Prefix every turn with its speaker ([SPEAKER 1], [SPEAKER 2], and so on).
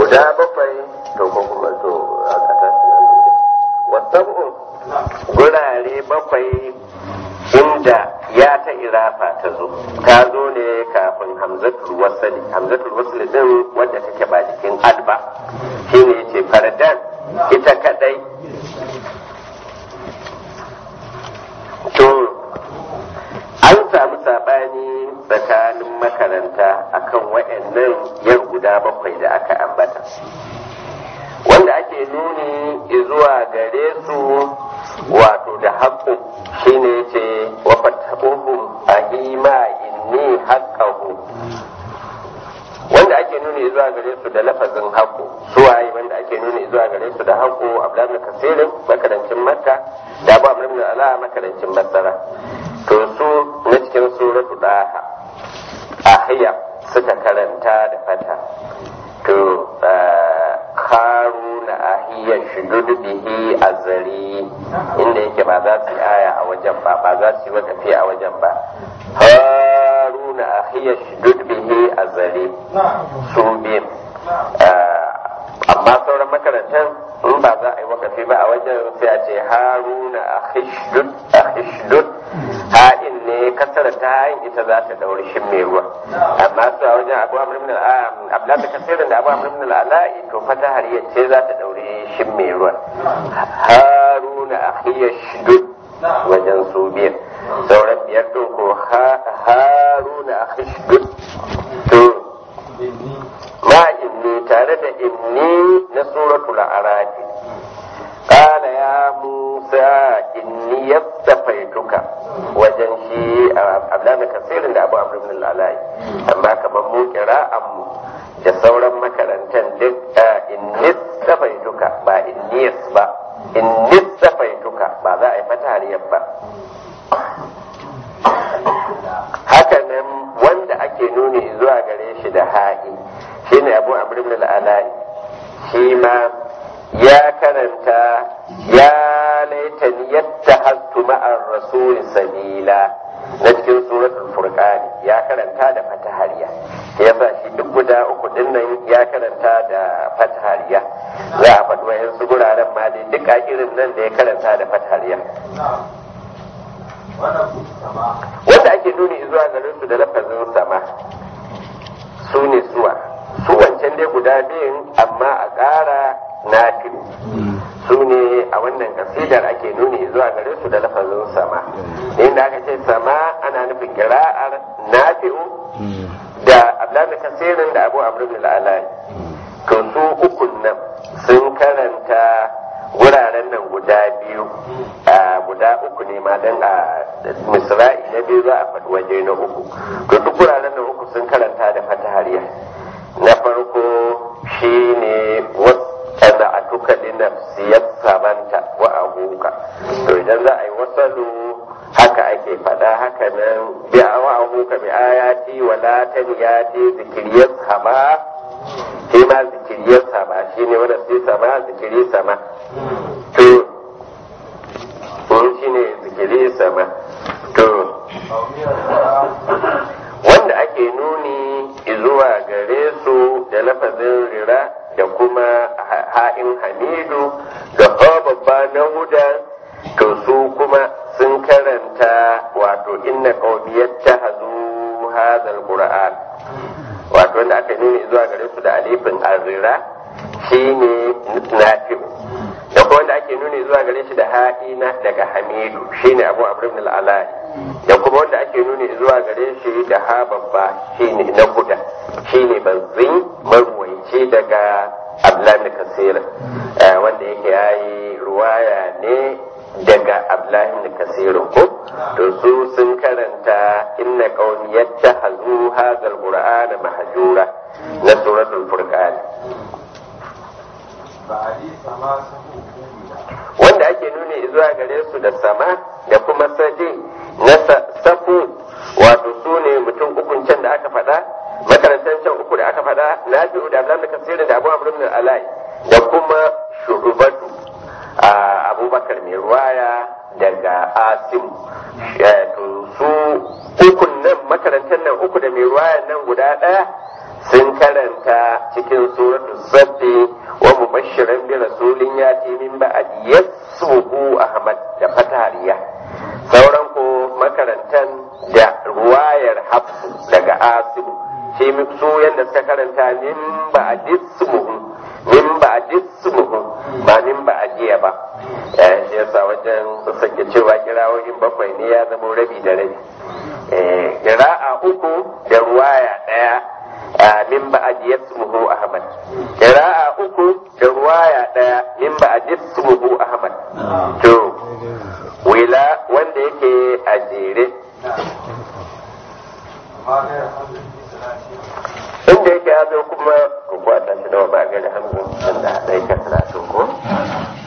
[SPEAKER 1] guda bakwai to ko kuma to aka tashi nan ne wasabu gurare bakwai inda ya ta irafa ta zo ta zo ne kafin hamzatul wasali hamzatul wasali din wadda take ba jikin alba shine yace fardan ita kadai to an samu sabani tsakanin makaranta akan waɗannan yar guda bakwai da aka ambata wanda ake nuni zuwa gare su wato da haƙƙo shine ce wa fatahuhum ahima inni haqqahu wanda ake nuni zuwa gare su da lafazin haƙƙo su waye wanda ake nuni zuwa gare su da haƙƙo abdullahi kasirin makarancin makka da abu amr ala makarancin basara to su na cikin suratu daha ahiya suka karanta da fata to haruna ahiya shudud bihi azari inda yake ba za su yi aya a wajen ba ba za su yi wakafi a wajen ba haruna ahiya shudud bihi azari su biyu amma sauran makarantar in ba za a yi wakafi ba a wajen sai a ce haruna ahishdud ha'in ne kasara ta hayin ita za ta dauri shin mai ruwa amma su a wajen abu amr min al'ala kasirin da abu amr min al'ala'i to fata hariyar ce za ta dauri shin mai ruwa haruna ahishdud wajen su biyar sauran biyar to ko haruna ahishdud to ma inni tare da inni na suratul arafi قال يا موسى إني يستفيتك wajen shi abdana kasirin da abu amr ibn al-alai amma kamar mu kira'an mu da sauran makarantar duk in nistafaituka ba in niyas ba in nistafaituka ba za a yi fatariyar ba haka nan wanda ake nuni zuwa gare shi da ha'i shine abu amr ibn al-alai shi ma ya karanta ya laitani yadda hastu ma'ar rasul sabila na cikin suratul furqan ya karanta da fatahariya ya sa shi duk guda uku dinnan ya karanta da fatahariya za a faɗi wayan su guraren ma dai duk irin nan da ya karanta da fatahariya wanda ake nuni zuwa garin su da lafazin sama su ne suwa su wancan dai guda biyun amma a ƙara nafi'u su ne a wannan kasidar ake nuni zuwa gare su da lafazin sama inda aka ce sama ana nufin kira'ar nafi'u da abdullahi kasirin da abu amr bin al'alai to su ukun nan sun karanta wuraren nan guda biyu a guda uku ne ma dan a misra'i na biyu za a faɗi waje na uku to duk wuraren nan uku sun karanta da fatahariya na farko shine wasu kada a tuka linafsiyar sabanta wa abuka to idan za a yi wasalu haka ake faɗa haka nan bi a wa abuka bi ayati wa lataniyati zikiriyar sama shi ma zikiriyar sama shi ne wanda sai sama zikiri sama to shi ne zikiri sama to wanda ake nuni zuwa gare su da lafazin rira da kuma ha'in hamidu da babba na huda to su kuma sun karanta wato inna qaumiyat tahazu hadha alquran wato wanda aka nuni zuwa gare su da alifin azira shine nafi'u da kuma wanda ake nuni zuwa gare shi da ha'ina daga hamidu shine abu amr ibn al-alai da kuma wanda ake nuni zuwa gare shi da ha babba shine na huda shine bazin marwaici daga abdullahi kasir wanda yake yayi ruwaya ne daga abdullahi kasir ko to su sun karanta inna qaumi yattahazu hadha alqur'ana mahjura na suratul furqan wanda ake nuni zuwa gare su da sama da kuma sadi na safu wato su ne mutum ukun can da aka faɗa makarantar can uku da aka faɗa na fi da abdullahi kasirin da abu amr alai da kuma shugabatu abubakar mai ruwaya daga asim to su ukun nan makarantar nan uku da mai ruwaya nan guda ɗaya sun karanta cikin suratu sabbi wa mubashiran bi rasulin yati min ba'di yasmuhu ahmad da fatariya sauran ko makarantan da ruwayar hafsu daga asibu shi su yadda suka karanta min ba'di ismuhu min ba'di ismuhu ba min ba'diya ba shi yasa wajen su sake cewa kirawoyin bakwai ne ya zama rabi da rabi kira'a uku da ruwaya daya min ba'di yasmuhu ahmad kira'a uku da ruwaya daya min ba'di yasmuhu ahmad to wila wanda yake a jere inda yake ya zo kuma ko kwata shi da ba ga da hamzin da haɗa yake karatun ko